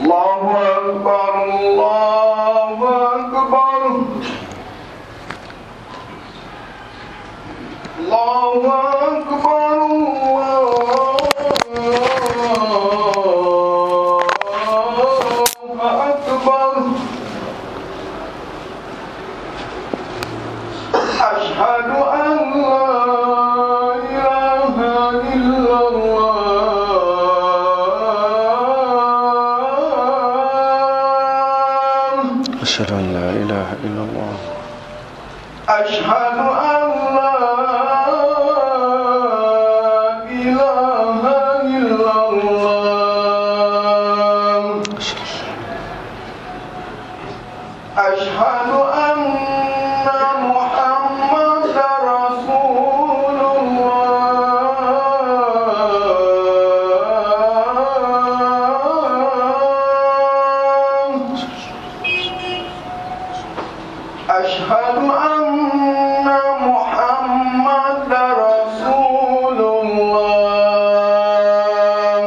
الله أكبر الله أكبر الله أكبر الله أكبر أشهد أن لا إله إلا الله أشهد أن لا إله إلا الله أشهد أن لا إله إلا الله أشهد أن محمد رسول الله أشهد أن محمد رسول الله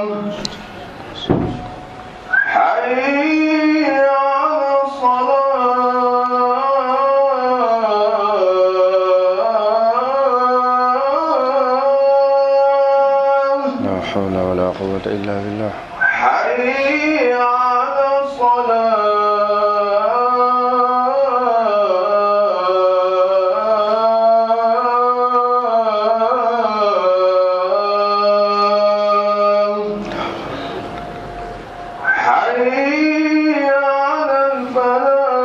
حي على الصلاة لا حول ولا قوة إلا بالله حي على الصلاة حي على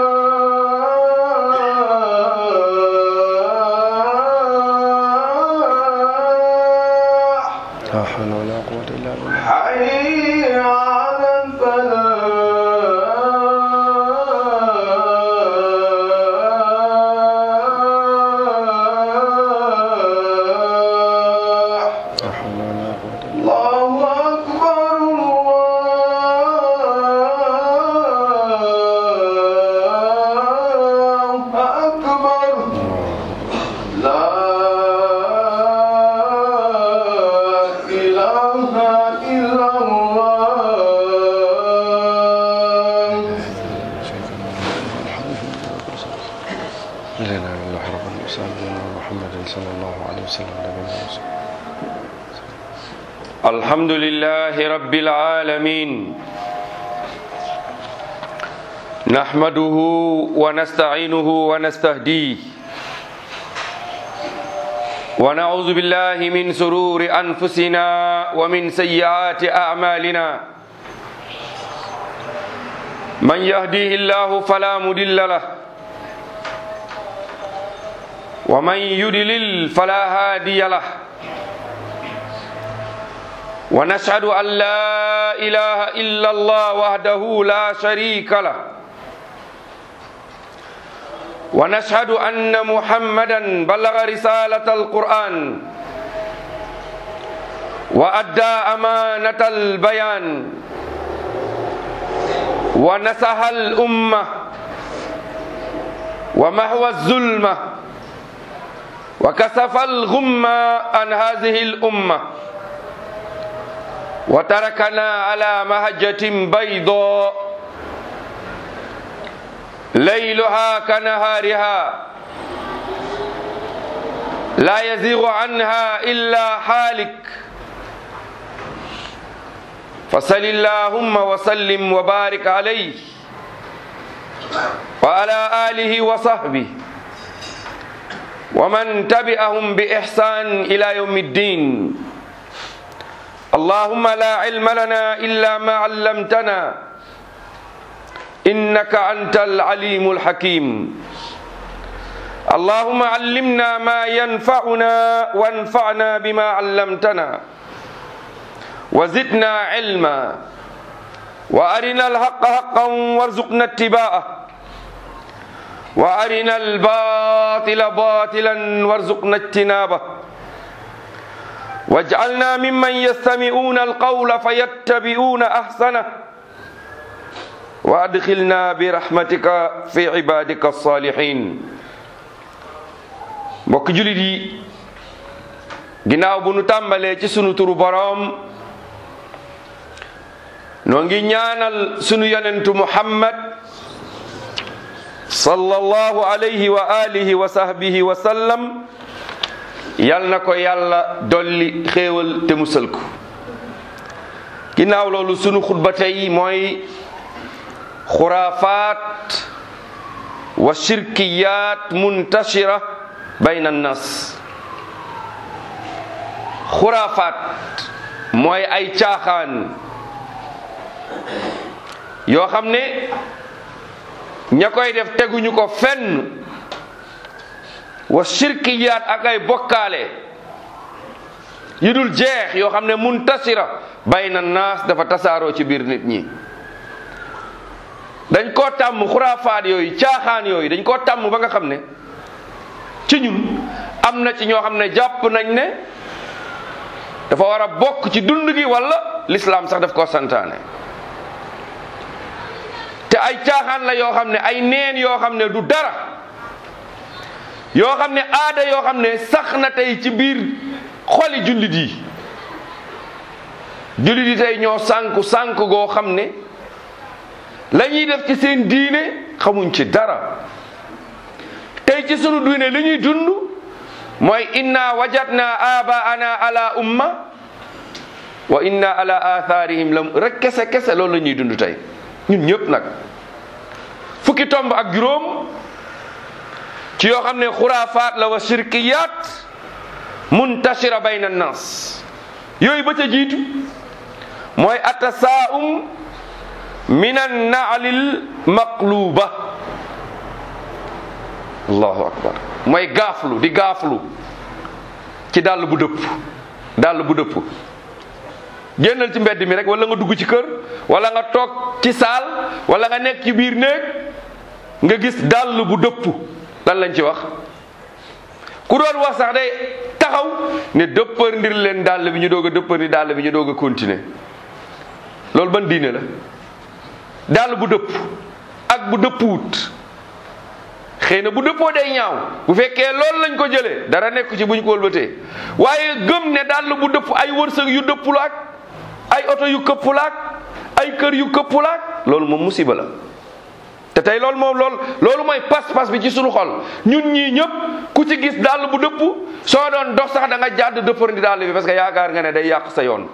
الفلاح لا حول ولا قوة إلا بالله حي على الفلاح لا حول ولا قوة إلا الله أكبر الله أكبر لا إله إلا الله لا إله إلا الله رب المرسلين محمد صلى الله عليه وسلم نبينا ورسوله الحمد لله رب العالمين نحمده ونستعينه ونستهديه ونعوذ بالله من سرور أنفسنا ومن سيئات أعمالنا من يهديه الله فلا مضل له ومن يضلل فلا هادي له ونشهد أن لا إله إلا الله وحده لا شريك له ونشهد أن محمدا بلغ رسالة القرآن وأدى أمانة البيان ونصح الأمة ومحو الظلمة وكسف الغمة عن هذه الأمة وتركنا على مهجة بيضاء ليلها كنهارها لا يزيغ عنها إلا حالك فصل اللهم وسلم وبارك عليه وعلى آله وصحبه ومن تبعهم بإحسان إلى يوم الدين اللهم لا علم لنا إلا ما علمتنا إنك أنت العليم الحكيم اللهم علمنا ما ينفعنا وانفعنا بما علمتنا وزدنا علما وأرنا الحق حقا وارزقنا اتباعه وأرنا الباطل باطلا وارزقنا اجتنابه واجعلنا ممن يستمعون القول فيتبعون احسنه وادخلنا برحمتك في عبادك الصالحين mbokk julit yi ginnaaw bu nu tàmbalee ci sunu turu boroom noo ngi ñaanal sunu yonentu muhammad sallallahu alayhi wa alihi wa sahbihi wa sallam yal na ko yàlla dolli xéewal te musal ko ginnaaw loolu sunu xutba tey mooy xuraafaat wa shirkiyaat muntashira bayna annas xuraafaat mooy ay caaxaan yoo xam ne ña koy def teguñu ko fenn wa shirkiyaat ak ay bokkaale yu dul jeex yoo xam ne muntasira bayna naas dafa tasaaroo ci biir nit ñi dañ koo tàmm xuraafaat yooyu caaxaan yooyu dañ koo tàmm ba nga xam ne ci ñun am na ci ñoo xam ne jàpp nañ ne dafa war a bokk ci dund gi wala lislaam sax daf koo santaane te ay caaxaan la yoo xam ne ay neen yoo xam ne du dara yoo xam ne aada yoo xam ne sax na tey ci biir xoli jullit yi jullit yi tey ñoo sànku sànku goo xam ne la ñuy def ci seen diine xamuñ ci dara tey ci sunu diine li ñuy dund mooy inna wajadna abaana ala umma wa inna ala atharihim lam rek kese kese loolu la ñuy dund tey ñun ñëpp nag fukki tomb ak juróom ci yoo xam ne xuraafaat la wa shirkiyaat muntashira bayna nas yooyu ba ca jiitu mooy atasaum min annaalil maqluba allahu akbar mooy gaaflu di gaaflu ci dàll bu dëpp dàll bu dëpp génnal ci mbedd mi rek wala nga dugg ci kër wala nga toog ci saal wala nga nekk ci biir néeg nga gis dàll bu dëpp lan lañ ci wax ku doon wax sax day taxaw ne dëppër ndir leen dàll bi ñu doog a dëppër ni dàll bi ñu doog a continuer loolu ban diine la dàll bu dëpp ak bu dëppuwut xëy na bu dëppoo day ñaaw bu fekkee loolu lañ ko jëlee dara nekk ci buñ ko wëlbatee waaye gëm ne dàll bu dëpp ay wërsëg yu dëpp la ak ay oto yu këpp la ak ay kër yu këpp la ak loolu moom musiba la te tey loolu moom loolu loolu mooy pas-pas bi ci sunu xol ñun ñii ñëpp ku ci gis dàll bu dëpp soo doon dox sax da nga jàdd dëppandi dàll bi parce que yaakaar nga ne day yàq sa yoon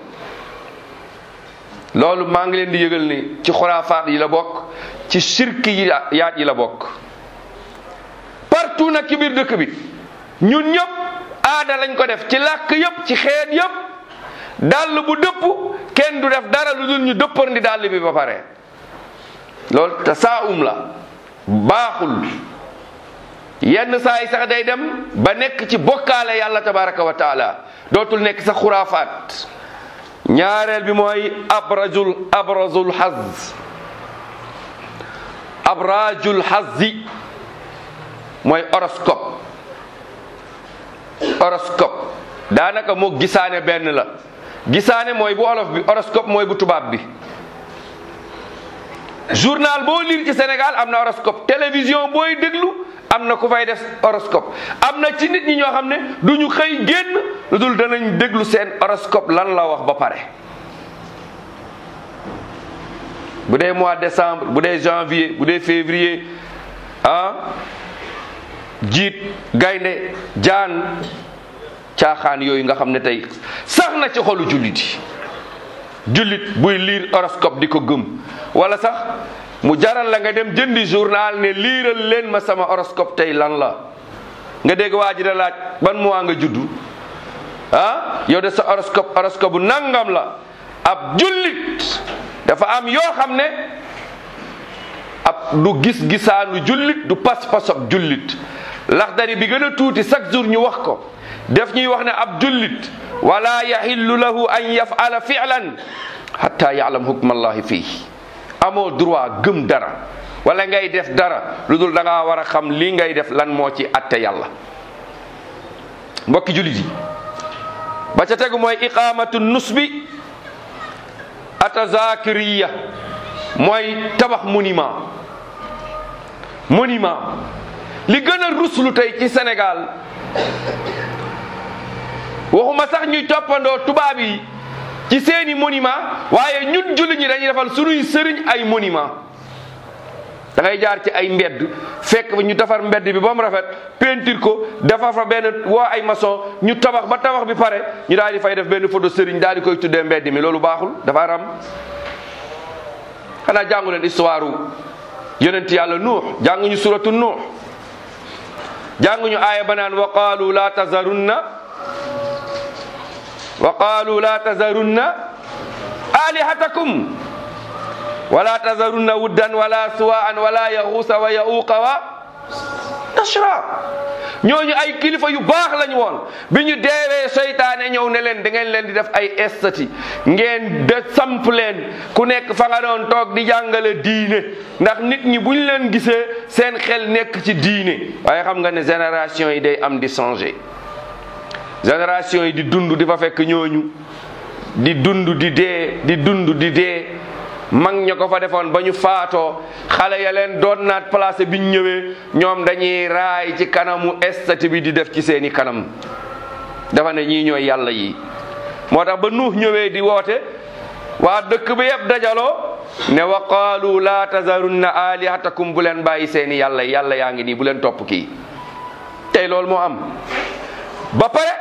loolu maa ngi leen di yëgal ni ci xuraafaat yi la bokk ci sirki yi yaat yi la bokk partout nag ci biir dëkk bi ñun ñëpp aada lañ ko def ci làkk yëpp ci xeet yëpp dàll bu dëpp kenn du def dara lu dul ñu dëppandi dàll bi ba pare loolu tasaawum la baaxul yenn saa yi sax day dem ba nekk ci bokkaale yàlla tabaraka wa taala dootul nekk sax xuraafaat ñaareel bi mooy abrazul abrazul xaz abrajul xazi mooy horoscope horoscope daanaka moo gisaane benn la gisaane mooy bu olof bi horoscope mooy bu tubaab bi journal boo lire ci Sénégal am na horoscope télévision booy déglu am na ku fay def horoscope am na ci nit ñi ñoo xam ne du ñu xëy génn lu dul danañ déglu seen horoscope lan la wax ba pare bu dee mois décembre bu dee janvier bu dee février ah jiit gaynde jaan caaxaan yooyu nga xam ne tey sax na ci xolu jullit yi jullit buy lire horoscope di ko gëm wala sax mu jaral la nga dem jëndi journal ne liiral leen ma sama horoscope tey lan la nga dégg waa ji da laaj ban mois nga juddu ah yow de sa horoscope horoscope bu nangam la ab jullit dafa am yoo xam ne ab du gis-gisaanu jullit du pas-pas ab jullit laxdari bi gën a tuuti chaque jour ñu wax ko def ñuy wax ne ab jullit wala yaxillu lahu an yafala filan hatta yaalam hukmallahi fii amoo droit gëm dara wala ngay def dara lu dul da ngaa war a xam lii ngay def lan moo ci atte yàlla mbokki jullit yi ba ca tegu mooy iqamatu nusbi atazakiriya mooy tabax monument monument li gën a ruslu tey ci Sénégal waxuma sax ñuy toppandoo tubaab yi ci seeni monument waaye ñun jullit ñi dañuy defal sunuy sëriñ ay monument da ngay jaar ci ay mbedd fekk fa ñu defar mbedd bi ba mu rafet peinture ko defar fa benn woo ay maçon ñu tabax ba tabax bi pare ñu daal di fay def benn photo sëriñ daal di koy tuddee mbedd mi loolu baaxul dafa ram xanaa jàngu leen histoire yonent yàlla nuux jànguñu suratu nuux jànguñu aaya ba naan wa qaalu la tazarunna wa qaalu la tazarunna alihatakum wala tazarunna wuddan wala suwaan wala yaxuusa wa yauuqa wa nasra ñooñu ay kilifa yu baax lañ woon bi ñu deewee seytaane ñëw ne leen da ngeen leen di def ay estati ngeen de samp leen ku nekk fa nga doon toog di jàngale diine ndax nit ñi buñ leen gisee seen xel nekk ci diine waaye xam nga ne génération yi day am di changer génération yi di dund di fa fekk ñooñu di dund di dee di dund di dee mag ña ko fa defoon ba ñu faatoo xale ya leen doon naat placé biñ ñëwee ñoom dañuy raay ci kanamu estati bi di def ci seeni kanam dafa ne ñii ñooy yàlla yi moo tax ba nuux ñëwee di woote waa dëkk bi yëpp dajaloo ne wa qaalu laa tazarunna alihatakum bu leen bàyyi seeni yàlla yàlla yaa ngi nii bu leen topp kii tey loolu moo am ba pare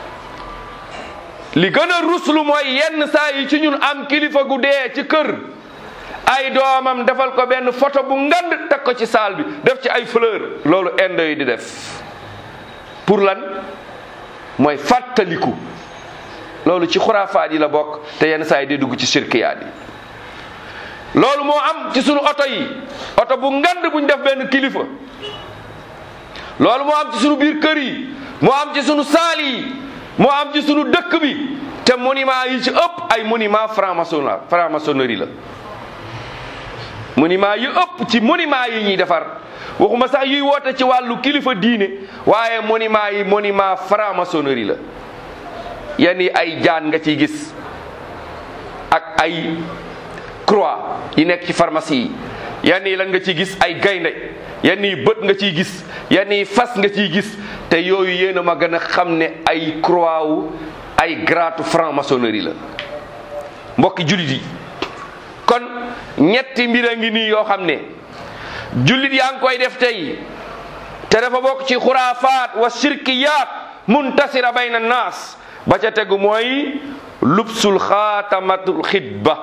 li gën a ruslu mooy yenn saa yi ci ñun am kilifa gu dee ci kër ay doomam defal ko benn photo bu ngand teg ko ci saal bi def ci ay fleur loolu indo yi di def pour lan mooy fàttaliku loolu ci xuraafaat yi la bokk te yenn saa yi di dugg ci sirkiyaat yi loolu moo am ci sunu oto yi oto bu ngand buñ def benn kilifa loolu moo am ci sunu biir kër yi moo am ci sunu saal yi moo am ci sunu dëkk bi te monument yi ci ëpp ay monument franc-maçon franc-maçonnerie la monument yi ëpp ci monument yi ñuy defar waxuma sax yuy woote ci wàllu kilifa diine waaye monument yi monument franc-maçonnerie la yenn yi ay jaan nga ciy gis ak ay croix yi nekk ci pharmacie yi yenn yi lan nga ciy gis ay gaynde yenn yi bët nga ciy gis yenn yi fas nga ciy gis te yooyu yéen a ma gën a xam ne ay croix wu ay gratu franc-maçonnerie la mbokki jullit yi kon ñetti mbir a ngi nii yoo xam ne jullit yaa ngi koy def tey te dafa bokk ci xuraafaat wa shirkiyaat muntasira bayna naas ba ca tegu mooy lubsul xaatamatul xitba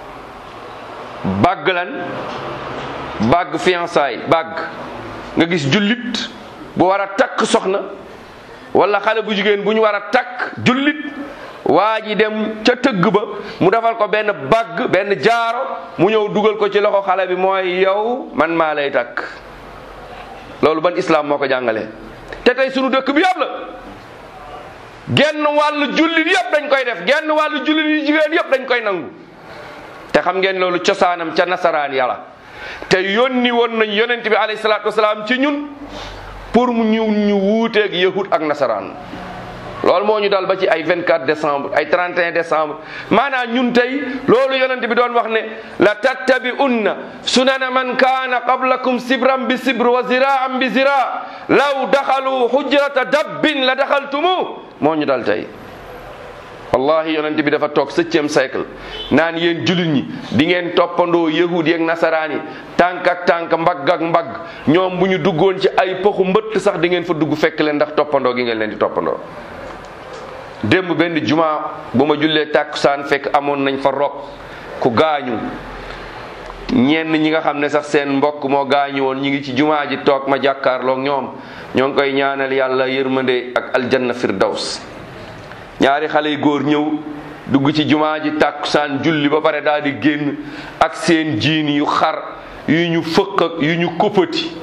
bàgg lan bàgg fiançailles bàgg nga gis jullit bu war a takk soxna wala xale bu jigéen bu ñu war a takk jullit waa ji dem ca tëgg ba mu defal ko benn bàgg benn jaaro mu ñëw dugal ko ci loxo xale bi mooy yow man maa lay takk loolu ban islam moo ko jàngale te tey sunu dëkk bi yëpp la genn wàllu jullit yëpp dañ koy def genn wàllu jullit yu jigéen yëpp dañ koy nangu te xam ngeen loolu cosaanam ca nasaraan yàlla te yónni woon nañ yonent bi alayhi salaatu wasalaam ci ñun pour mu ñu ñu wuuteeg yahud ak nasaraan loolu moo ñu dal ba ci ay 24 décembre ay 31 décembre maanaam ñun tey loolu yonent bi doon wax ne la tattabi'unna sunana man kaana qablakum sibran bi sibr wa ziraan bi zira law daxalu hujrata dabbin la daxaltumu moo ñu dal tey wallahi yonent bi dafa toog septième siècle naan yéen jullit ñi di ngeen toppandoo yahud yi ak nasaraan yi tànk ak tànk mbagg ak mbagg ñoom bu ñu duggoon ci ay poxu mbëtt sax di ngeen fa dugg fekk leen ndax toppandoo gi ngeen leen di toppandoo démb benn juma bu ma jullee tàkkusaan fekk amoon nañ fa rob ku gaañu ñenn ñi nga xam ne sax seen mbokk moo gaañu woon ñi ngi ci jumaa ji toog ma jàkkaarloog ñoom ñoo ngi koy ñaanal yàlla yërmande ak aljanna firdaws ñaari xale yu góor ñëw dugg ci jumaa ji tàkkusaan julli ba pare daal di génn ak seen jiin yu xar yu ñu fëq ak yu ñu kuppati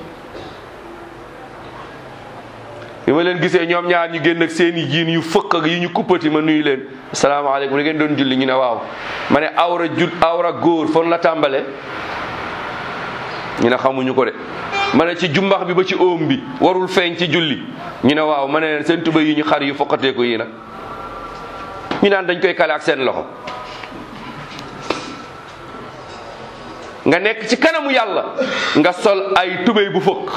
bi ma leen gisee ñoom ñaar ñu génn ak seen i jiin yu fëq ak yu ñu kuppati ma nuyu leen asalaamaaleykum da ngeen doon julli ñu ne waaw ma ne awra jul awra góor fon la tàmbale ñu ne xamuñu ko de ma ne ci jumbax bi ba ci óom bi warul feeñ ci julli ñu ne waaw ma ne leen seen tuba yi ñu xar yu foqatee ko yi nag ñu naan dañ koy kale ak seen loxo nga nekk ci kanamu yàlla nga sol ay tubéy bu fëq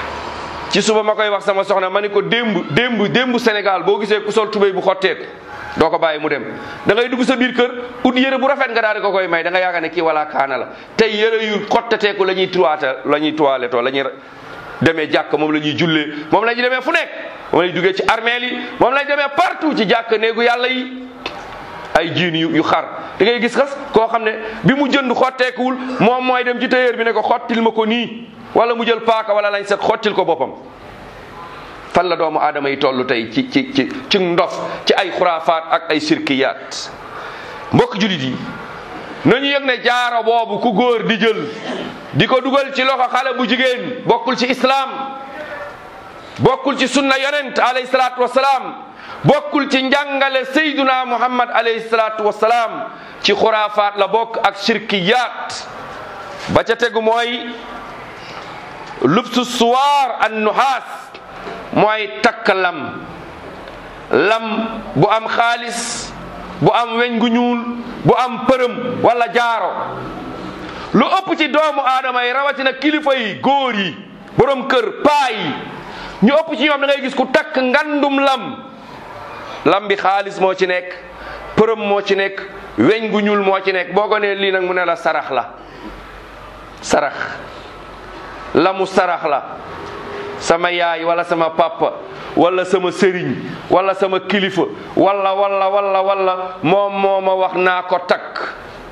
ci suba ma koy wax sama soxna ma ni ko démb démb démb Sénégal boo gisee ku sol tubéy bu xotteeku doo ko bàyyi mu dem da ngay dugg sa biir kër ut yére bu rafet nga daal di ko koy may da nga yaakaar ne kii wala kaana la tey yére yu xotteteeku la ñuy tuwaata la ñuy toilettoo la ñuy demee jàkk moom la ñuy jullee moom la ñuy demee fu nekk moom la ñuy duggee ci armeel yi moom la ñuy demee partout ci jàkk néegu yàlla yi ay jiin yu yu xar da ngay gis xas koo xam ne bi mu jënd xotteekuwul moom mooy dem ci tailleur bi ne ko xottil ma ko nii wala mu jël paaka wala lañ set xottil ko boppam fan la doomu aadama yi toll tey ci ci ci ci ndof ci ay xuraafaat ak ay sirkiyaat mbokk julit yi nañu yëg ne jaaro boobu ku góor di jël di ko dugal ci loxo xale bu jigéen bokkul ci islaam bokkul ci sunna yonent alayhi salaatu wasalaam bokkul ci njàngale sayduna muhammad alayhi salaatu wasalaam ci xuraafaat la bokk ak shirkiyaat ba ca tegu mooy lubsu suwaar an nuhaas mooy takk lam lam bu am xaalis bu am weñ gu ñuul bu am përëm wala jaaro lu ëpp ci doomu aadama yi rawatina kilifa yi góor yi borom kër paa yi ñu ëpp ci ñoom da ngay gis ku takk ngandum lam lam bi xaalis moo ci nekk përëm moo ci nekk weñ gu ñuul moo ci nekk boo ko nee lii nag mu ne la sarax la sarax lamu sarax la sama yaay wala sama papa wala sama sëriñ wala sama kilifa wala wala wala wala moom moo ma wax naa ko takk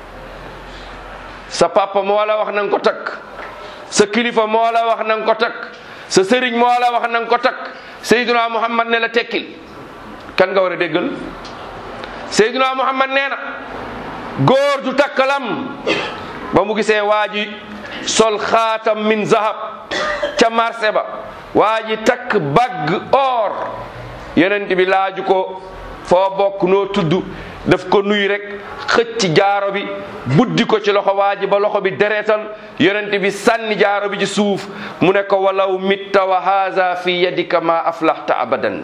sa papa moo la wax na nga ko takk sa kilifa moo la wax na nga ko takk sa sëriñ moo la wax na nga ko takk Seydina Muhammad ne la tekkil kan nga war a déggal Seydina Muhammad nee na góor du takkalam ba mu gisee waa ji sol xaatam min zahab ca marché ba waa ji takk bagg or yonent bi laaju ko foo bokk noo tudd daf ko nuy rek xëcc jaaro bi buddi ko ci loxo waa ji ba loxo bi deretal yonent bi sànni jaaro bi ci suuf mu ne ko walaw mitta wa haza fi yadika ma aflaxta abadan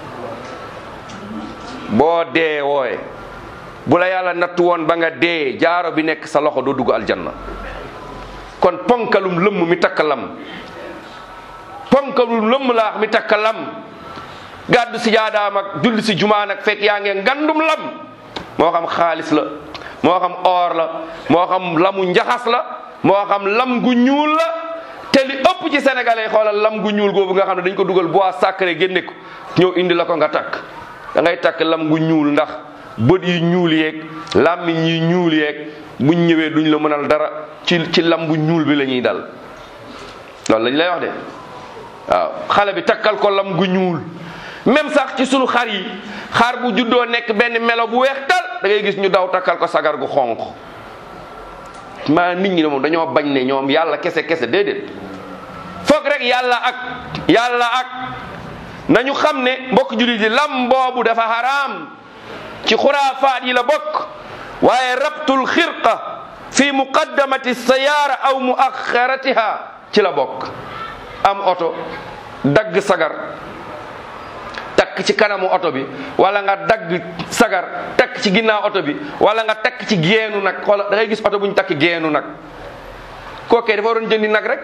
boo dee wooye bu la yàlla nattu woon ba nga dee jaaro bi nekk sa loxo doo dugg aljanna kon ponkalum lëmm mi takk lam ponkalum lëmm laax mi takk lam gàddu si jaadaam ak julli si jumaa nag fekk yaa ngeen ngandum lam moo xam xaalis la moo xam or la moo xam lamu njaxas la moo xam lam gu ñuul la te li ëpp ci sénégalais xoolal lam gu ñuul googu nga xam ne dañ ko dugal bois sacré génne ko ñëw indi la ko nga takk da ngay takk lam gu ñuul ndax bët yi ñuul yeeg làmmiñ yi ñuul yeeg buñ ñëwee duñ la mënal dara ci ci lam bu ñuul bi la ñuy dal loolu lañ lay wax de waaw xale bi takkal ko lam gu ñuul même sax ci sunu xar yi xar bu juddoo nekk benn melo bu weex tal da ngay gis ñu daw takkal ko sagar gu xonq maa nit ñi ne moom dañoo bañ ne ñoom yàlla kese kese déedéet foog rek yàlla ak yàlla ak nañu xam ne mbokk jullit yi lam boobu dafa haram ci xuraafaat yi la bokk waaye rabtul xirqa fi muqaddamati sayaara aw muaxaratiha ci la bokk am oto dagg sagar takk ci kanamu oto bi wala nga dagg sagar takk ci ginnaaw oto bi wala nga takk ci geenu nag xoola da ngay gis oto bu ñu takk geenu nag kookee dafa waroon jëndi nag rek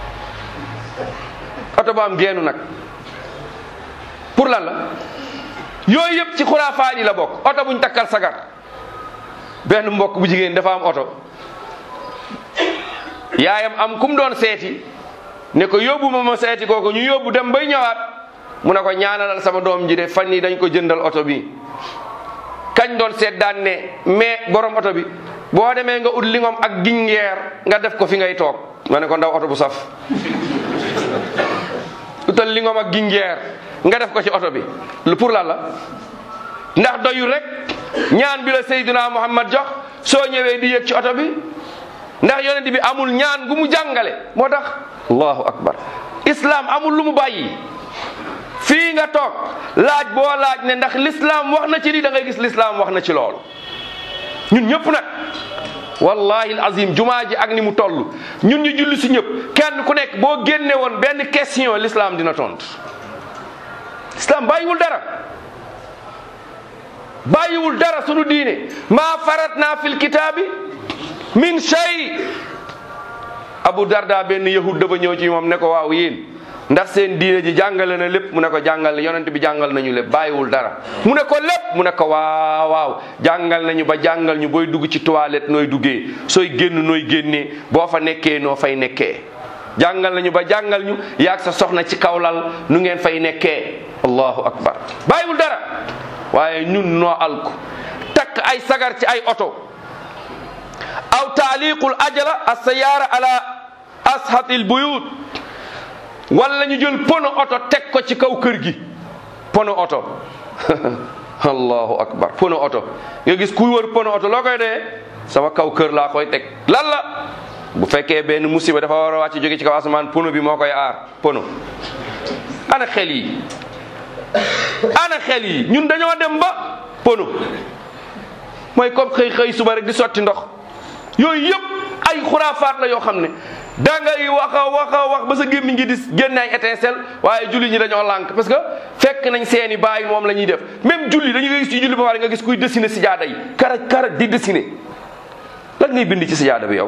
oto bu am geenu nag pour lan la yooyu yëpp ci xuraafaat yi la bokk oto bu ñu takkal sagar benn mbokk bu jigéen dafa am oto yaayam am kum doon seeti ne ko yóbbu ma ma seeti kooku ñu yóbbu dem bay ñëwaat mu ne ko ñaanalal sama doom ji de fan yi dañ ko jëndal oto bi kañ doon seet daan ne mais borom oto bi boo demee nga ut lingom ak gingeer nga def ko fi ngay toog ma ne ko ndaw oto bu saf utal lingom ak gingeer nga def ko ci oto bi lu pour lan la ndax doyul rek ñaan bi la Seydina Muhammad jox soo ñëwee di yëg ci oto bi ndax yonent bi amul ñaan gu mu jàngale moo tax allahu akbar islam amul lu mu bàyyi fii nga toog laaj boo laaj ne ndax l'islam wax na ci lii da ngay gis l'islam wax na ci loolu ñun ñëpp nag wallahi alazim jumaa ji ak ni mu toll ñun ñu julli si ñëpp kenn ku nekk boo génne woon benn question l'islam dina tontu islam bàyyiwul dara bàyyiwul dara sunu diine maa faratna fil kitaabi min shay abu darda benn yahud dafa ñëw ci moom ne ko waaw yéen ndax seen diine ji jàngale na lépp mu ne ko jàngal yonent bi jàngal nañu lépp bàyyiwul dara mu ne ko lépp mu ne ko waaw waaw jàngal nañu ba jàngal ñu booy dugg ci toilette nooy duggee sooy génn nooy génnee boo fa nekkee noo fay nekkee jàngal nañu ba jàngal ñu yaag sa soxna ci kawlal nu ngeen fay nekkee allahu akbar bàyyiwul dara waaye ñun noo alku takk ay sagar ci ay oto aw taaliqul ajala as-sayaara ala ashatil buyut wala ñu jël pono oto teg ko ci kaw kër gi pono oto allahu akbar pono oto nga gis kuy wër pono oto loo koy dee sama kaw kër laa koy teg lan la bu fekkee benn musiba dafa war a wàcc jóge ci kaw asamaan pono bi moo koy aar pono ana xel yi ana xel yi ñun dañoo dem ba pono mooy comme xëy xëy suba rek di sotti ndox yooyu yëpp ay xuraafaat la yoo xam ne da ngay wax a wax a wax ba sa gémmiñ ngi di génne ay étincelle waaye julli ñi dañoo lànk parce que fekk nañ seeni baay moom la ñuy def même julli dañu gis ci julli ba pare nga gis kuy dessiner si jaada yi karaj karaj di dessiner lan ngay bind ci si jaada bi yow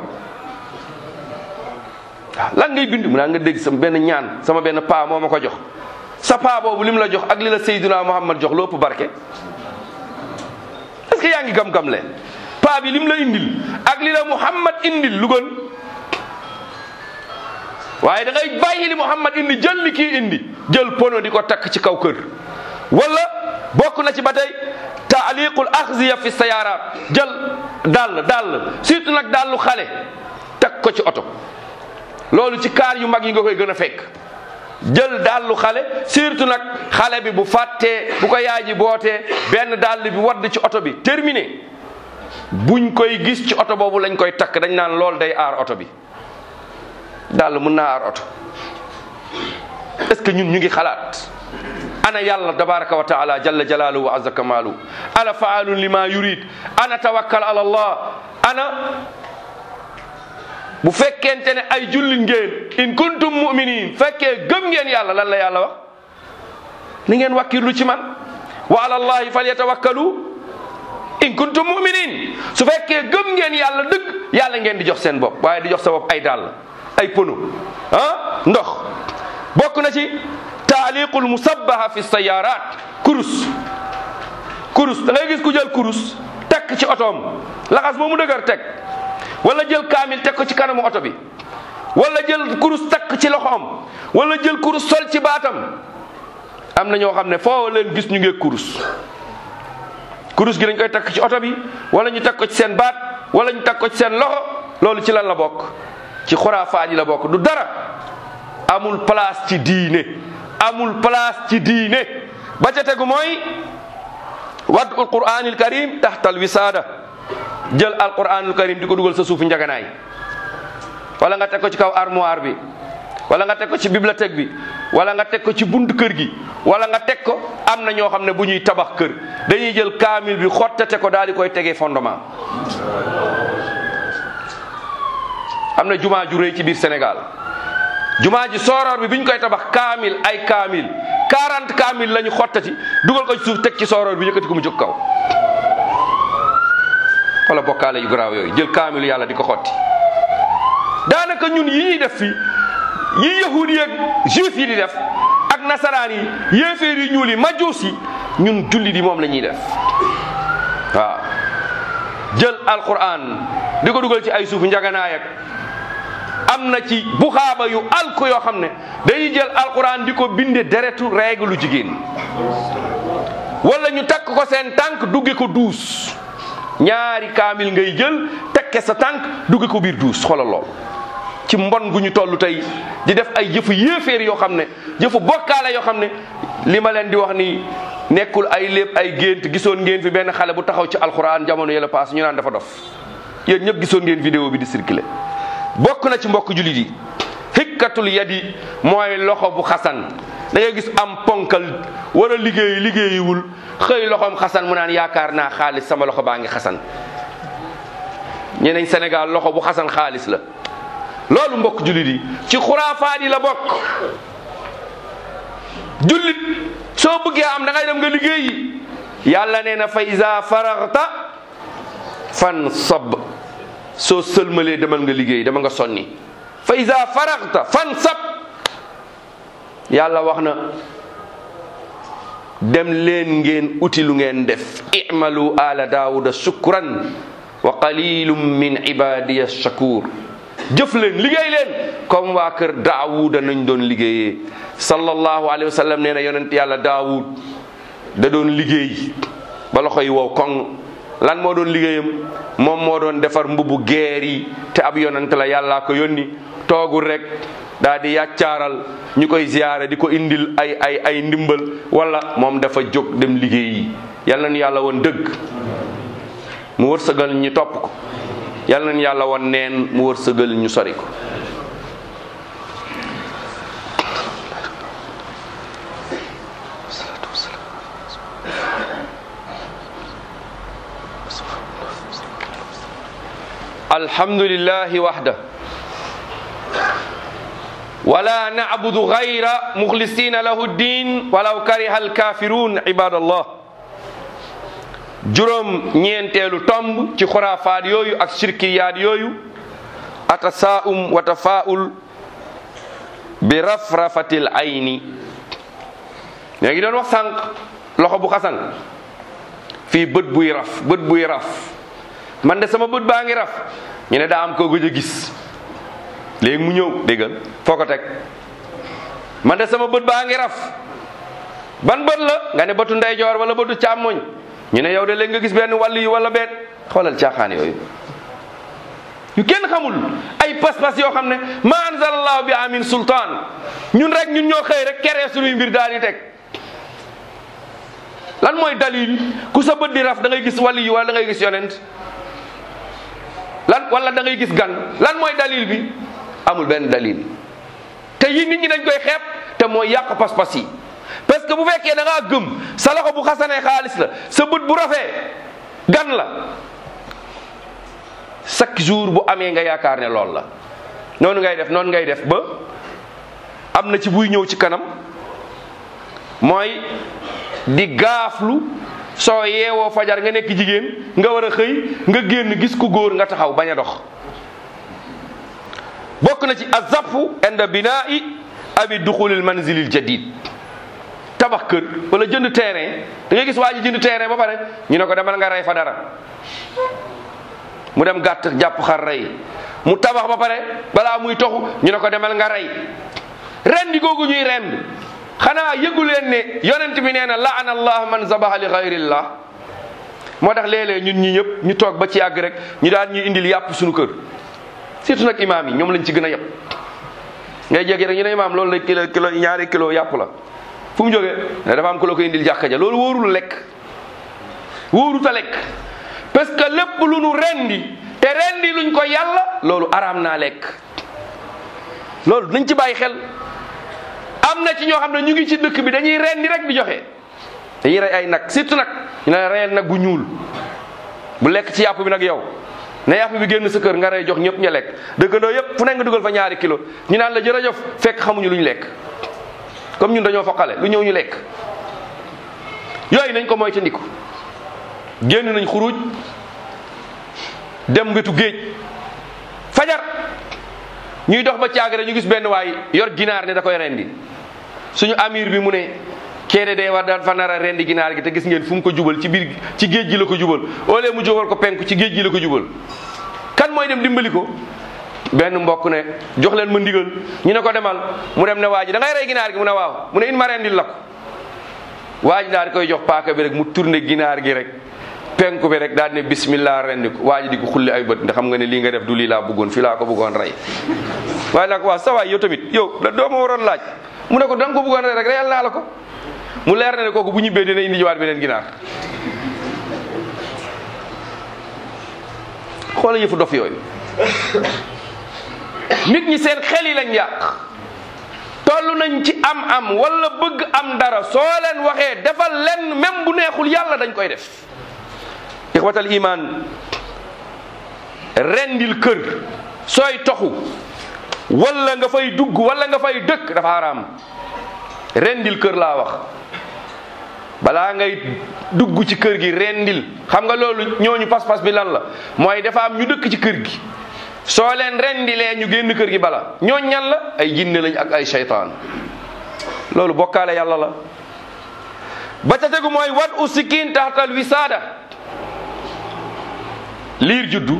waaw lan ngay bind mu naa nga dégg sama benn ñaan sama benn paa moo ma ko jox sa paa boobu lim la jox ak li la Seydina Muhammad jox lépp barke est-ce que yaa ngi gam-gam le paa bi lim la indil ak li la Muhammad indil lu gën waaye da ngay bàyyi li Muhammad indi jël li kii indi jël pono di ko takk ci kaw kër wala bokk na ci ba tey taaliqul axziya fi sayaaraat jël dàll dàll surtout nag dàllu xale takk ko ci oto loolu ci kaar yu mag yi nga koy gën a fekk jël dàllu xale surtout nag xale bi bu fàttee bu ko yaay ji bootee benn dàll bi wadd ci oto bi terminé buñ koy gis ci oto boobu lañ koy takk dañ naan loolu day aar oto bi dàll mun naa aar oto est-ce que ñun ñu ngi xalaat ana yàlla tabaraka wa taala jalla jalaaluhu wa azza kamaalu ana faalun lima yurid ana tawakkal ala allah ana bu fekkente ne ay jullit ngeen in kuntum muminin fekkee gëm ngeen yàlla lan la yàlla wax ni ngeen wakkirlu ci man wa ala allahi falyatawakkalu in kuntum muminin su fekkee gëm ngeen yàlla dëgg yàlla ngeen di jox seen bopp waaye di jox sa bopp ay dàll ay pono ah ndox bokk na ci taaliqul musabbaha fi sayarat kurus kurus da ngay gis ku jël kurus tekk ci otoom laxas ba mu dëgër teg wala jël kaamil teg ko ci kanamu oto bi wala jël kurus takk ci loxoom wala jël kurus sol ci baatam am na ñoo xam ne foo leen gis ñu ngi kurus kurus gi dañ koy takk ci oto bi wala ñu takk ko ci seen baat wala ñu takk ko ci seen loxo loolu ci lan la bokk ci xuraafaat yi la bokk du dara amul place ci diine amul place ci diine ba ca tegu mooy wadul qur'anil karim taxtal wisaada jël alquranul karim di ko dugal sa suufu njaganaay wala nga teg ko ci kaw armoire bi wala nga teg ko ci bibliothèque bi wala nga teg ko ci bunt kër gi wala nga teg ko am na ñoo xam ne bu ñuy tabax kër dañuy jël kaamil bi xottate ko daal di koy tegee fondement am na jumaa ju rëy ci biir Sénégal jumaa ji sooroor bi bi ñu koy tabax kaamil ay kaamil 40 kaamil la ñu xottati dugal ko ci suuf teg ci sooroor bi yëkkati ko mu jóg kaw wala bokkaale yu garaaw yooyu jël kaamil yàlla di ko xotti daanaka ñun yi ñuy def fii yi yahudi yi ak juif yi di def ak nasaraan yi yéeféer yi ñuul yi majuus yi ñun julli di moom la ñuy def waaw jël alquran di ko dugal ci ay suuf njaganaay ak am na ci buxaaba yu alku yoo xam ne dañuy jël alquran di ko binde deretu règle jigéen wala ñu takk ko seen tànk dugge ko duus ñaari kaamil ngay jël tekke sa tànk dugge ko biir duus xoolal lool ci mbon gu ñu toll tey di def ay jëfu yéeféer yoo xam ne jëfu bokkaale yoo xam ne li ma leen di wax ni nekkul ay lépp ay gént gisoon ngeen fi benn xale bu taxaw ci alxuraan jamono yële paas ñu naan dafa dof yéen ñëpp gisoon ngeen vidéo bi di circulé bokk na ci mbokk jullit yi xikkatul yadi mooy loxo bu xasan da ngay gis am ponkal war a liggéey liggéeyiwul xëy loxoom xasan mu naan yaakaar naa xaalis sama loxo baa ngi xasan ñeneen Sénégal loxo bu xasan xaalis la loolu mbokk jullit yi ci xuraafaat yi la bokk jullit soo bëggee am da ngay dem nga liggéeyi yàlla nee na fa iza faraxta fan sab soo sëlmalee demal nga liggéey dama nga sonni fa iza faraxta fan sab yàlla wax na dem leen ngeen uti lu ngeen def i'malu ala daawuda shukran wa qalilum min ibadiya shakur jëf leen liggéey leen comme waa kër daawuda nañ doon liggéeyee sallallahu alayhi wa sallam nee na yonent yàlla daawud da doon liggéey ba loxo yi wow koŋ lan moo doon liggéeyam moom moo doon defar mbubu geer yi te ab yonent la yàllaa ko yónni toogul rek daa di yàccaaral ñu koy ziyaare di ko indil ay ay ay ndimbal wala moom dafa jóg dem liggéeyi yal nañu yàlla woon dëgg mu wërsëgal ñu topp ko yal nañu yàlla woon neen mu wërsëgal ñu sori ko alhamdulillahi wahda wala na'budu ghayra mukhlisina lahu ddin walaw kariha alkafirun ibadallah juróom ñeenteelu tomb ci xuraafaat yooyu ak shirkiyaat yooyu atasaa'um wa tafaa'ul bi rafrafatil ayni ñoo ngi doon wax sànq loxo bu xasan fii bët buy raf bët buy raf man de sama bët baa ngi raf ñu ne daa am koo gëj a gis léegi mu ñëw déggal foo ko teg man de sama bët baa ngi raf ban bët la nga ne bëtu ndeyjoor wala bëtu càmmoñ ñu ne yow de léegi nga gis benn wàll yi wala benn xoolal caaxaan yooyu yu kenn xamul ay pas-pas yoo xam ne ma anzalallahu bi amin sultaan ñun rek ñun ñoo xëy rek keree suñuy mbir daal di teg lan mooy dalil ku sa bët di raf da ngay gis wàll yi wala da ngay gis yonent lan wala da ngay gis gan lan mooy dalil bi amul benn dalil te yi nit ñi dañ koy xeeb te mooy yàq pas-pas yi parce que bu fekkee da ngaa gëm sa loxo bu xasanee xaalis la sa bët bu rafee gan la chaque jour bu amee nga yaakaar ne lool la noonu ngay def noonu ngay def ba am na ci buy ñëw ci kanam mooy di gaaflu soo yeewoo fajar nga nekk jigéen nga war a xëy nga génn gis ku góor nga taxaw bañ a dox bokk na ci azafu inda binaa'i abi duxulil manzilil jadid tabax kër wala jënd terrain da ngay gis waa ji jënd terrain ba pare ñu ne ko demal nga rey fa dara mu dem gàtt jàpp xar rey mu tabax ba pare balaa muy toxu ñu ne ko demal nga rey rendi googu ñuy rend xanaa yëgu leen ne yonent bi nee na laana allah man zabaha li xayrillah moo tax léeg-léeg ñun ñi ñëpp ñu toog ba ci yàgg rek ñu daan ñuy indil yàpp suñu kër surtout nag imaam yi ñoom lañ ci gën a yëpp ngay jéggi rek ñu ne imaam loolu la kilo kilo ñaari kilo yàpp la fu mu jógee ne dafa am ku la ko indil jàkka ja loolu wóorul lekk wóorut a lekk parce que lépp lu nu rendi te rendi luñ ko yàlla loolu araam naa lekk loolu nañ ci bàyyi xel am na ci ñoo xam ne ñu ngi ci dëkk bi dañuy rendi rek di joxe dañuy rey ay nag surtout nag ñu ne reyal nag bu ñuul bu lekk ci yàpp bi nag yow ne yàpp bi génn sa kër nga rey jox ñëpp ña lekk dëkkandoo yëpp fu nekk nga dugal fa ñaari kilo ñu naan la jërëjëf fekk xamuñu lu ñu lekk comme ñun dañoo foqale lu ñëw ñu lekk yooyu nañ ko moytandiku génn nañ xuruj dem wetu géej fajar ñuy dox ba caagare ñu gis benn waay yor ginaar ne da koy rendi suñu amir bi mu ne keede day war daal fa nar a rendi ginaar gi te gis ngeen fu mu ko jubal ci biir ci géej gi la ko jubal au lieu mu jubal ko penku ci géej gi la ko jubal kan mooy dem dimbali ko benn mbokk ne jox leen ma ndigal ñu ne ko demal mu dem ne waa ji da ngay rey ginaar gi mu ne waaw mu ne in ma rendil la ko waa ji daal di koy jox paaka bi rek mu tourné ginaar gi rek penku bi rek daal di ne bismillah rendi ko waa ji di ko xulli ay bët ndax xam nga ne lii nga def du lii laa bëggoon fii laa ko bëggoon rey waaye nag waaw sa waay yow tamit yow da doo ma waroon laaj mu ne ko da nga ko bëggoon rey rek reyal naa la ko mu leer na ne kooku bu ñibbee dina indi jiwaat beneen ginaar xoola yëfu dof yooyu nit ñi seen xel yi lañ yàq toll nañ ci am am wala bëgg am dara soo leen waxee defal leen même bu neexul yàlla dañ koy def ixwatal iman rendil kër sooy toxu wala nga fay dugg wala nga fay dëkk dafa haram rendil kër laa wax balaa ngay dugg ci kër gi rendil xam nga loolu ñooñu pas-pas bi lan la mooy dafa am ñu dëkk ci kër gi soo leen rendilee ñu génn kër gi bala ñooñ ñan la ay jinne lañ ak ay seytaan loolu bokkaale yàlla la ba ca tegu mooy wat u sikkin taxtal wisaada liir juddu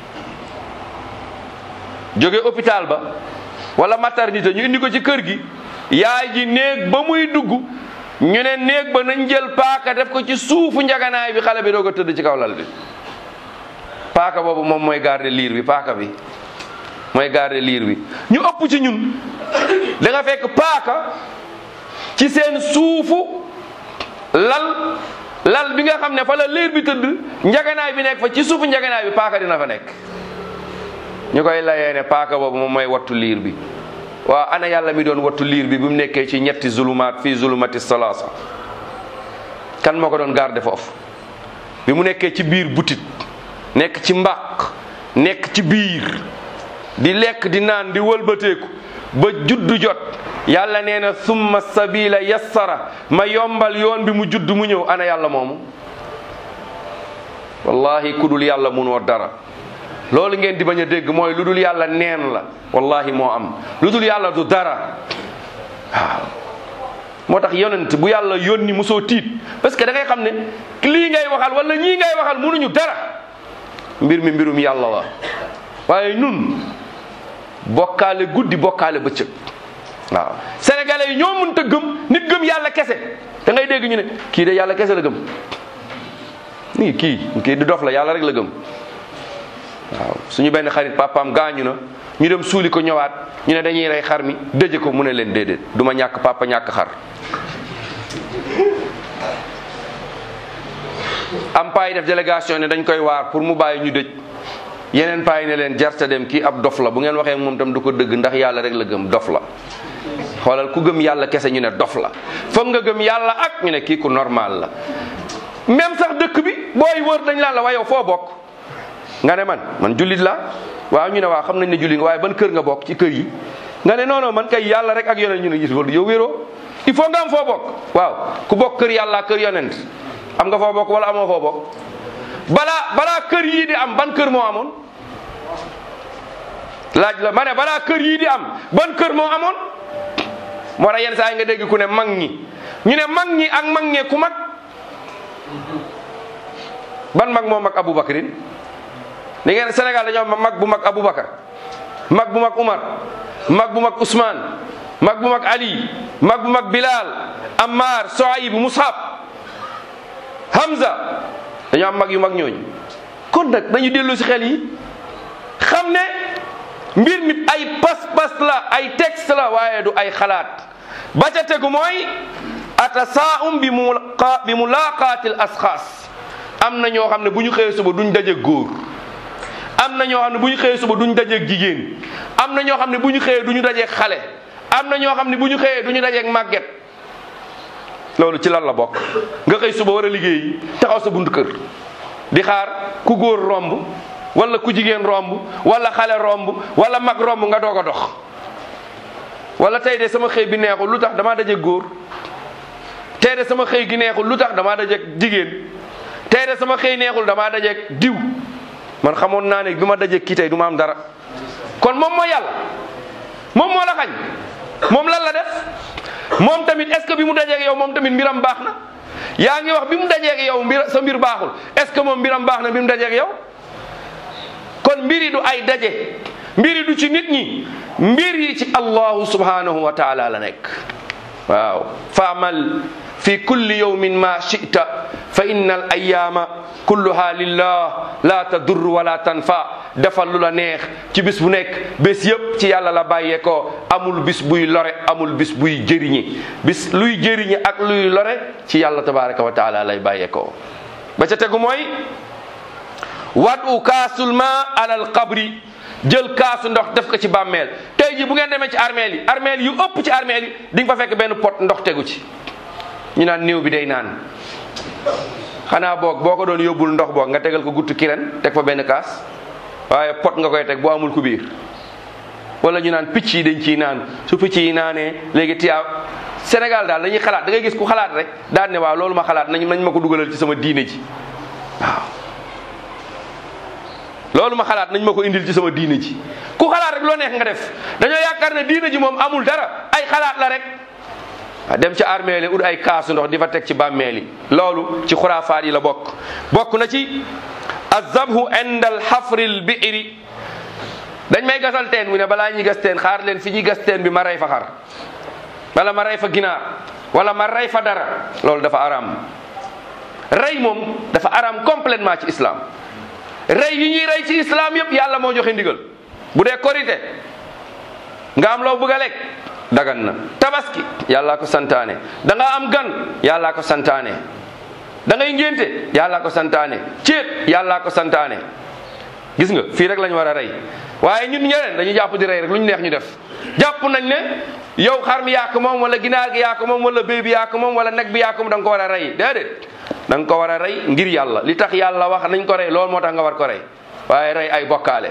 jóge hôpital ba wala maternité ñu indi ko ci kër gi yaay ji néeg ba muy dugg ñu ne néeg ba nañ jël paaka def ko ci suufu njaganaay bi xale bi doog a tëdd ci kaw lal bi paaka boobu moom mooy garder liir bi paaka bi mooy garder liir bi ñu ëpp ci ñun da nga fekk paaka ci seen suufu lal lal bi nga xam ne fa la liir bi tëdd njaganaay bi nekk fa ci suufu njaganaay bi paaka dina fa nekk ñu koy layee ne paaka boobu moom mooy wattu liir bi waaw ana yàlla mi doon wattu liir bi bi mu nekkee ci ñetti zulumaat fii zulumati salaasa kan moo ko doon garder foofu bi mu nekkee ci biir butit nekk ci mbaq nekk ci biir di lekk di naan di wëlbateeku ba juddu jot yàlla nee na summa sabila yassara ma yombal yoon bi mu judd mu ñëw ana yàlla moomu wallahi ku dul yàlla munoo dara loolu ngeen di bañ a dégg mooy lu dul yàlla neen la wallahi moo am lu dul yàlla du dara waaw moo tax yonent bu yàlla yónni mosoo tiit parce que da ngay xam ne lii ngay waxal wala ñii ngay waxal mënuñu dara mbir mi mbirum yàlla la waaye ñun bokkaale guddi bokkaale bëccëg waaw sénégalais yi ñoo mënta gëm nit gëm yàlla kese da ngay dégg ñu ne kii de yàlla kese la gëm nii kii kii di dof la yàlla rek la gëm waaw suñu benn xarit papaam gaañu na ñu dem suuli ko ñëwaat ñu ne dañuy rey xar mi dëje ko mu ne leen déedéet du ma ñàkk papa ñàkk xar am paa yi def délégation ne dañ koy waar pour mu bàyyi ñu dëj yeneen paa yi ne leen jarta dem kii ab dof la bu ngeen waxee moom tam du ko dëgg ndax yàlla rek la gëm dof la xoolal ku gëm yàlla kese ñu ne dof la foog nga gëm yàlla ak ñu ne kii ku normal la même sax dëkk bi booy wër dañ laan la waaye yow foo bokk nga ne man man jullit la waaw ñu ne waaw xam nañ ne jullit nga waaye ban kër nga bokk ci kër yi nga ne non non man kay yàlla rek ak yonent ñu ne gis yow wéroo il faut nga am foo bokk waaw ku bokk kër yàlla kër yonent am nga foo bokk wala amoo foo bokk balaa balaa kër yii di am ban kër moo amoon laaj la ma ne balaa kër yii di am ban kër moo amoon moo tax yenn saa yi nga dégg ku ne mag ñi ñu ne mag ñi ak mag ñee ku mag ban mag moo mag Aboubacrin li ngeen Sénégal dañoo am mag bu mag Aboubacar mag bu mag Umar mag bu mag Ousmane mag bu mag Ali mag bu mag Bilal Ammar Soayib Musab Hamza dañoo am mag yu mag ñooñu kon nag dañu dellu si xel yi xam ne mbir mi ay pas-pas la ay texte la waaye du ay xalaat ba ca tegu mooy atasaum bi mu bi mulaqaatil asxaas am na ñoo xam ne bu ñu xëyee suba duñ daje góor am na ñoo xam ne bu ñu xëyee suba duñ dajeeg jigéen am na ñoo xam ne bu ñu xëyee du ñu dajeeg xale am na ñoo xam ne bu ñu xëyee du ñu dajeeg màgget loolu ci lan la bokk nga xëy suba war a liggéey taxaw sa buntu kër di xaar ku góor romb wala ku jigéen romb wala xale romb wala mag romb nga doog a dox wala tey de sama xëy bi neexul lu tax damaa dajeeg góor tey de sama xëy gi neexul lu tax damaa dajeeg jigéen tey de sama xëy neexul damaa dajeeg diw man xamoon naa ne bi ma dajeeg kii tey du ma am dara kon moom moo yàlla moom moo la xañ moom lan la def moom tamit est ce que bi mu dajeeg yow moom tamit mbiram baax na yaa ngi wax bi mu dajeeg yow mbir sa mbir baaxul est ce que moom mbiram baax na bi mu dajeeg yow kon mbiri du ay daje mbiri du ci nit ñi mbir yi ci allahu subhanahu wa taala la nekk waaw faamal fi kulli yawmin ma chita fa inna al ayama kulluha lillah la tadur wala tanfa defal lu la neex ci bis bu nekk bés yëpp ci yàlla la bàyyee ko amul bis buy lore amul bis buy jëriñi bis luy jëriñi ak luy lore ci yàlla tabaraka wa taala lay bàyyee ko ba ca tegu mooy wadu kaasul ma alal qabri jël kaasu ndox def ko ci bàmmeel tey ji bu ngeen demee ci armeel yi armeel yu ëpp ci armeel yi di nga fa fekk benn pot ndox tegu ci ñu naan néew bi day naan xanaa boog boo ko doon yóbbul ndox boog nga tegal ko guttu kiren teg fa benn kaas waaye pot nga koy teg boo amul ku biir wala ñu naan picc yi dañ ciy naan su picc yi naanee léegi tiyaa Sénégal daal dañuy xalaat da ngay gis ku xalaat rek daan ne waaw loolu ma xalaat nañ nañ ma ko dugalal ci sama diine ji waaw loolu ma xalaat nañ ma ko indil ci sama diine ji ku xalaat rek loo neex nga def dañoo yaakaar ne diine ji moom amul dara ay xalaat la rek dem ci armée li ut ay kaasu ndox di fa teg ci bàmmeel yi loolu ci xuraafaat yi la bokk bokk na ci azabhu inda alxafri lbiiri dañ may gasal teen mu ne balaa ñuy gas teen xaar leen fi ñuy gas teen bi ma rey fa xar wala ma rey fa ginaar wala ma rey fa dara loolu dafa araam rey moom dafa araam complètement ci islam rey yi ñuy rey ci islam yëpp yàlla moo joxe ndigal bu dee korite nga am loo bëgg a lekk dagan na tabaski yàllaa ko santaane da nga am gan yàllaa ko santaane da ngay ngénte yàllaa ko santaane céet yàllaa ko santaane gis nga fii rek lañ war a rey waaye ñun ñeneen dañuy jàpp di rey rek lu ñu neex ñu def jàpp nañ ne yow xar mi yaa ko moom wala ginaar gi yaa ko moom wala béy bi yaa ko moom wala nag bi yaa ko moom da nga ko war a rey déedéet da nga ko war a rey ngir yàlla li tax yàlla wax nañ ko rey loolu moo tax nga war ko rey waaye rey ay bokkaale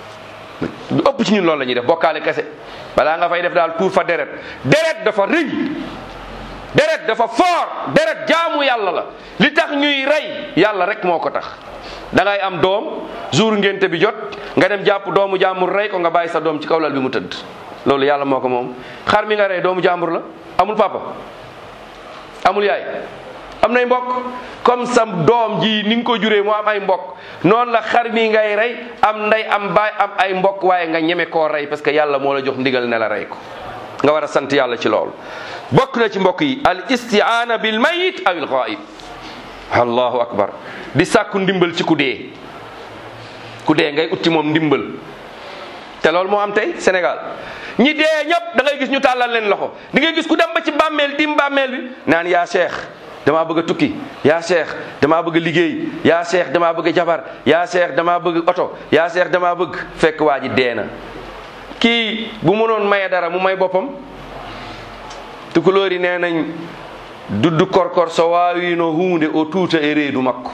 lu ëpp ci ñun loolu la ñuy def bokkaale kese balaa nga fay def daal tuur fa deret deret dafa rëy deret dafa fort deret jaamu yàlla la li tax ñuy rey yàlla rek moo ko tax da ngay am doom jour ngénte bi jot nga dem jàpp doomu jàmbur rey ko nga bàyyi sa doom ci kaw lal bi mu tëdd loolu yàlla moo ko moom xar mi nga rey doomu jàmbur la amul papa amul yaay am nay mbokk comme sa doom ji ni nga ko juree moo am ay mbokk noonu la xar mi ngay rey am nday am baay am ay mbokk waaye nga ñeme koo rey parce que yàlla moo la jox ndigal ne la rey ko nga war a sant yàlla ci loolu bokk na ci mbokk yi al istiaana bil mayit aw il ghaib allahu akbar di sàkku ndimbal ci ku dee ku dee ngay utti moom ndimbal te loolu moo am tey Sénégal ñi dee ñëpp da ngay gis ñu tàllal leen loxo di ngay gis ku dem ba ci bàmmeel dim bàmmeel bi naan yaa cheikh damaa bëgg a tukki yaa cheikh damaa bëgg a liggéey yaa cheikh damaa bëgg a jabar yaa cheikh damaa bëgg oto yaa cheikh damaa bëgg fekk waa ji dee na kii bu mënoon maye dara mu may boppam tukulóor yi nee nañ dudd korkor so waawino hunde o tuuta e reedu makko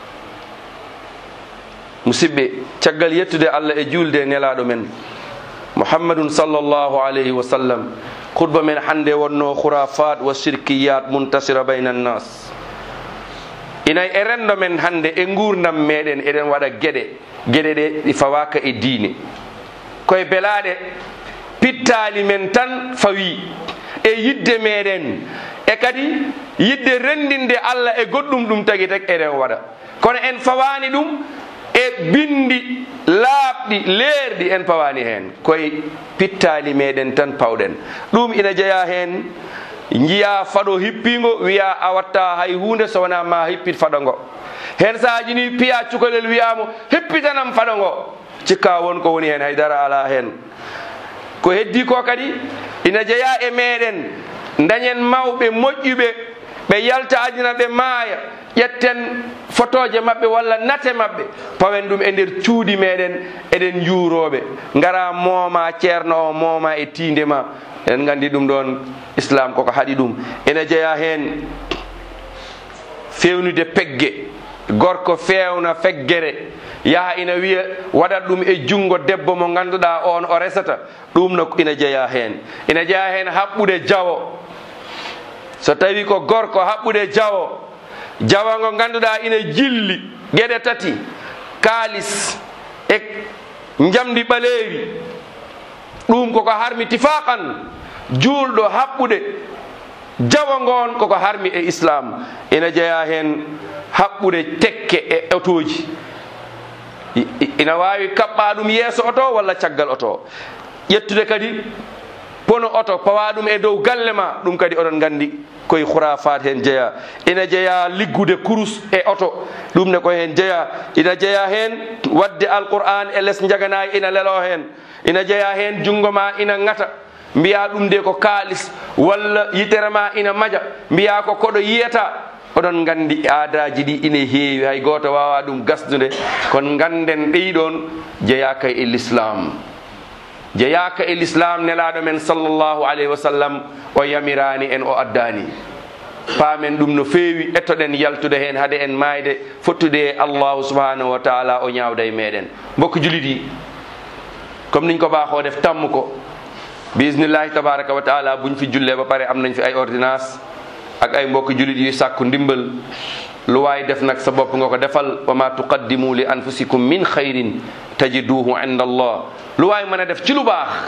musidɓe caggal yettude allah e julde nelaɗo men muhammadun sallllahu alayhi wa sallam khutba men hande wonno khurafat wa shirkiyat muntasira bayna annas inay e rendo men hande e gurdam meɗen eɗen waɗa gueɗe gueɗe ɗe ɗi fawaka e diine koye belaɗe pittali men tan fawi e yidde meɗen e kadi yidde rendinde allah e goɗɗum ɗum tagui tag eɗen waɗa kono en fawani ɗum e bindi laaɓɗi leerɗi en pawani hen koye pittali meɗen tan pawɗen ɗum ina jeeya hen jiya faɗo hippigo wiya a watta hay hunde so wona ma hippit faɗo ngo hen sahaji ni piya cukalel wiyamo hippitanam faɗo ngo cikka won ko woni hen haydara ala hen ko heddi ko kadi ina jeeya e meɗen dañen mawɓe moƴƴuɓe ɓe yalta adina ɓe maaya ƴetten photoje maɓɓe walla nate maɓɓe pawen ɗum e nder cuuɗi meɗen eɗen juuroɓe ngara mooma ceerno o mooma e tinde ma eɗen gandi ɗum ɗon islam koko haɗi ɗum ene jeeya hen fewnude pegge gorko fewna feggere yaha ina wiya waɗat ɗum e jungo debbo mo ganduɗa on o resata ɗum no ina jeeya hen ina jeeya hen haɓɓude jawo so tawi ko gorko haɓɓude jawo jawa ngo ganduɗa ina jilli gueɗe tati kalis e jamdi ɓaleeri ɗum koko harmi tifaqan julɗo haɓɓude jawa ngon koko harmi e islam ina jeeya hen haɓɓude tekke e otoji ina wawi kaɓɓa ɗum yeeso oto walla caggal oto ƴettude kadi pono oto pawa ɗum e dow galle ma ɗum kadi oɗon gandi koye khurafat hen jeeya ina jeeya liggude kurus e oto ɗum ne ko hen jeeya ina jeeya hen wadde alquran e less jaganayi ina lelo hen ina jeeya hen jungo ma ina ngata mbiya ɗum de ko kalis walla yitere ma ina maja mbiya ko koɗo yiyata oɗon gandi aadaji ɗi ina heewi hay goto wawa ɗum gasdude kono ganden ɗeyɗon jeeyaka e l'islam jeeyaka e l'islam nelaɗo men sallllahu alayhi wa sallam o yamirani en o addani paamen ɗum no feewi ettoɗen yaltude hen haade en mayde fottude e allahu subhanahu wa taala o ñawda e meɗen mbokk julit yi comme niñ ko baaxoo def tammu ko bismillahi tabaraka wa taala buñ fi julle ba pare am nañ fi ay ordonnance ak ay mbokk julit yuy sàkku ndimbal lu waay def nag sa bopp nga ko defal wa ma tuqaddimu li anfusikum min xayrin tajiduhu inda allah lu waay mën a def ci lu baax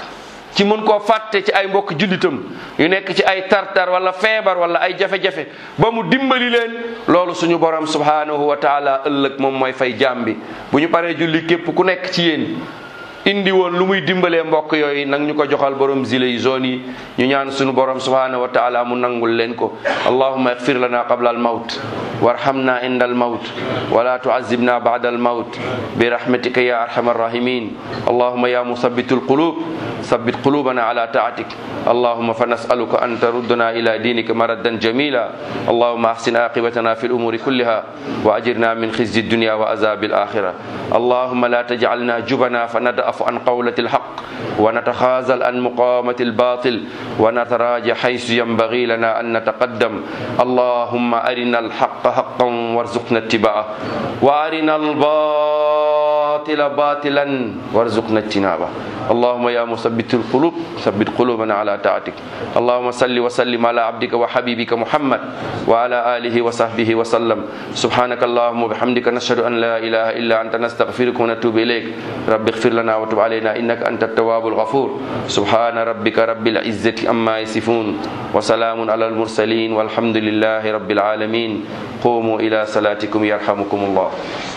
ci mën koo fàtte ci ay mbokk jullitam yu nekk ci ay tartar wala feebar wala ay jafe-jafe ba mu dimbali leen loolu suñu borom subhanahu wa taala ëllëg moom mooy fay jaam bi bu ñu paree julli képp ku nekk ci yéen indi woon lu muy dimbalee mbokk yooyu nag ñu ko joxal borom zile yi zone yi ñu ñaan suñu borom subhanahu wa taala mu nangul leen ko allahumma ighfir lana qabla al mawt warhamna inda al mawt wala tu'azzibna ba'da al mawt bi rahmatika ya arhamar rahimin allahumma ya musabbitul qulub ثبت قلوبنا على طاعتك اللهم فنسألك أن تردنا إلى دينك مردا جميلا اللهم أحسن عاقبتنا في الأمور كلها وأجرنا من خزي الدنيا وعذاب الآخرة اللهم لا تجعلنا جبنا فندأف عن قولة الحق ونتخاذل عن مقامة الباطل ونتراجع حيث ينبغي لنا أن نتقدم اللهم أرنا الحق حقا وارزقنا اتباعه وأرنا الباطل باطلا وارزقنا اجتنابه اللهم يا مثبت القلوب ثبت قلوبنا على طاعتك اللهم صل وسلم على عبدك وحبيبك محمد وعلى آله وصحبه وسلم سبحانك اللهم وبحمدك نشهد أن لا إله إلا أنت نستغفرك ونتوب إليك رب اغفر لنا وتب علينا إنك أنت التواب الغفور سبحان ربك رب العزة أما يصفون وسلام على المرسلين والحمد لله رب العالمين قوموا إلى صلاتكم يرحمكم الله